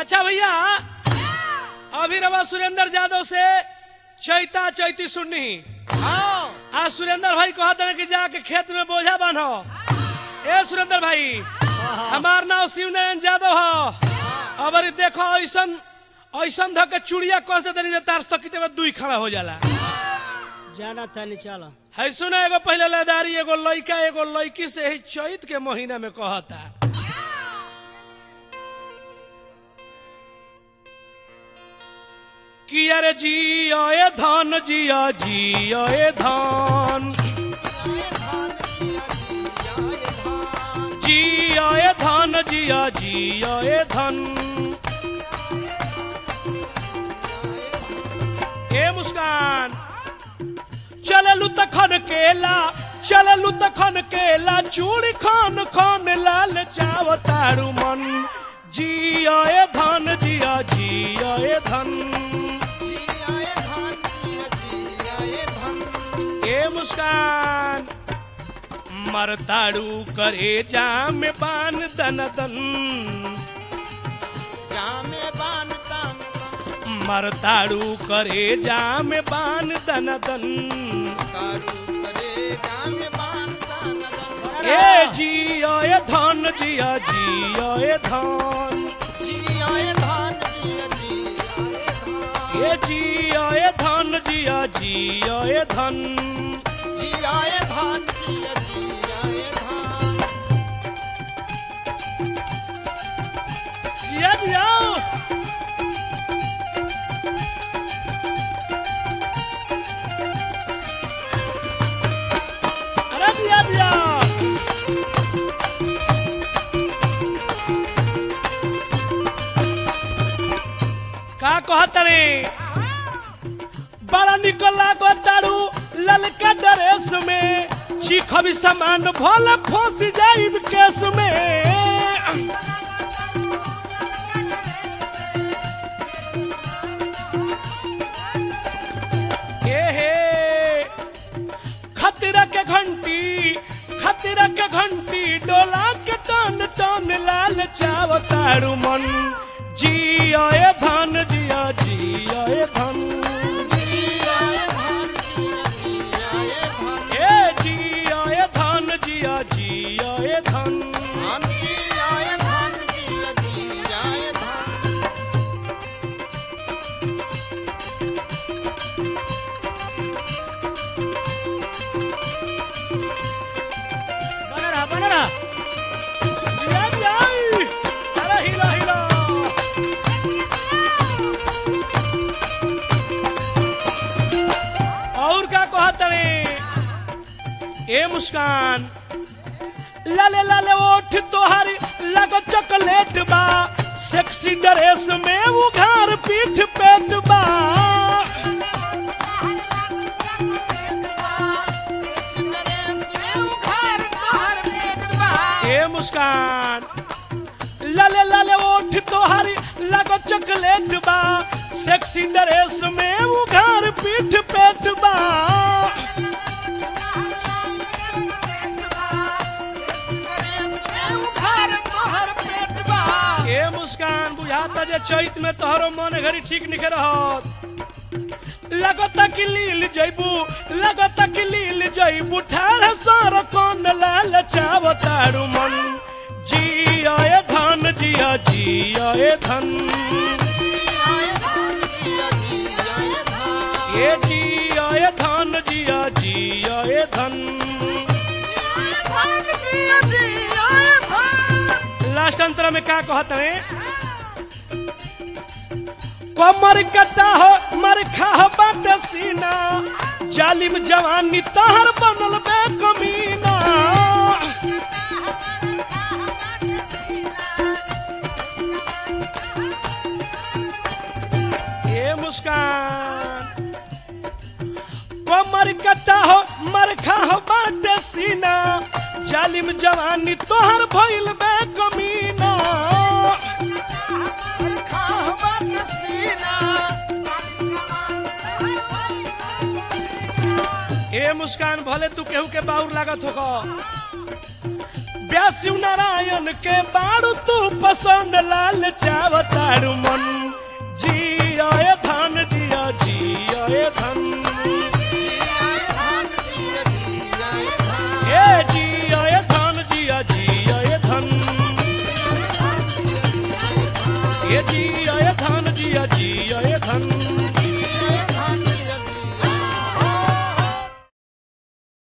अच्छा भैया अभी रवा सुरेंद्र यादव से चैता चैती सुननी हाँ आज सुरेंद्र भाई कहते हैं कि जाके खेत में बोझा बांधो ए सुरेंद्र भाई हमार नाम शिव नारायण यादव हो अब अरे देखो ऐसन ऐसन धके चुड़िया कह देते नहीं तार सकिटे में दुई खड़ा हो जाला जाना तनी चलो है सुना एगो पहले लदारी एगो लइका एगो लड़की से ही चैत के महीना में कहता कि अरे जिया ए धन जिया जिया ए धन जिया ए धन जिया जिया ए धन ए मुस्कान चललू तखन केला चललू तखन केला चूड़ी खान खान लाल चाव तारू मन जिया ए धन जिया जिया ए धन ए मुस्कान मरताड़ू करे जाम बान दन दन मरताड़ू करे जाम बान दन दन ए जिया ए धन जिया जिया ए धन ए जिया ए धन जिया जिया ए धन जिया जिया अरे जिया जिया का कहतरे बड़ा निकल लागो दारू ललका ड्रेस में चीख भी सामान भल फंस जाइब केस में ए हे खतरा के घंटी खतरा के घंटी डोला के टन टन लाल चाव तारू मन जिया ए धन जिया जिया ए धन ए जिया ए धन जिया जिया ए धन बना रहा बना रहा जिया जिया अरे हिला हिला और का कहतड़े ए मुस्कान लाले लाले ओठ तोहारी लगो चॉकलेट बा सेक्सी ड्रेस में उघार पीठ पेट बा ए मुस्कान लाले लाले ओठ तोहारी लगो चॉकलेट बा सेक्सी ड्रेस में उघार पीठ पेट बा ए मुस्कान बुझाता जे चैत में तोहरो मन घरी ठीक निके रहत लगता कि लील जइबू लगता कि लील जइबू ठाड़ सार कौन लाल चाव तारू मन जिया ए धन जिया जिया ए धन ए जिया ए धन जिया जिया ए धन लास्ट अंतरा में का कहत है कमर कटा हो मर खा बात सीना जालिम जवानी तहर बनल बे कमीना ए मुस्कान कमर कटा हो मर खा हो बात सीना जालिम जवानी तोहर भइल बे कमीना ए मुस्कान भले तू केहू के बाउर लागत होगा व्यासु नारायण के बारू तू पसंद लाल चावतारू मन जिया ए धन जिया जिया ए धन ए जिया ए धन जिया जिया ए धन ए जिया ए धन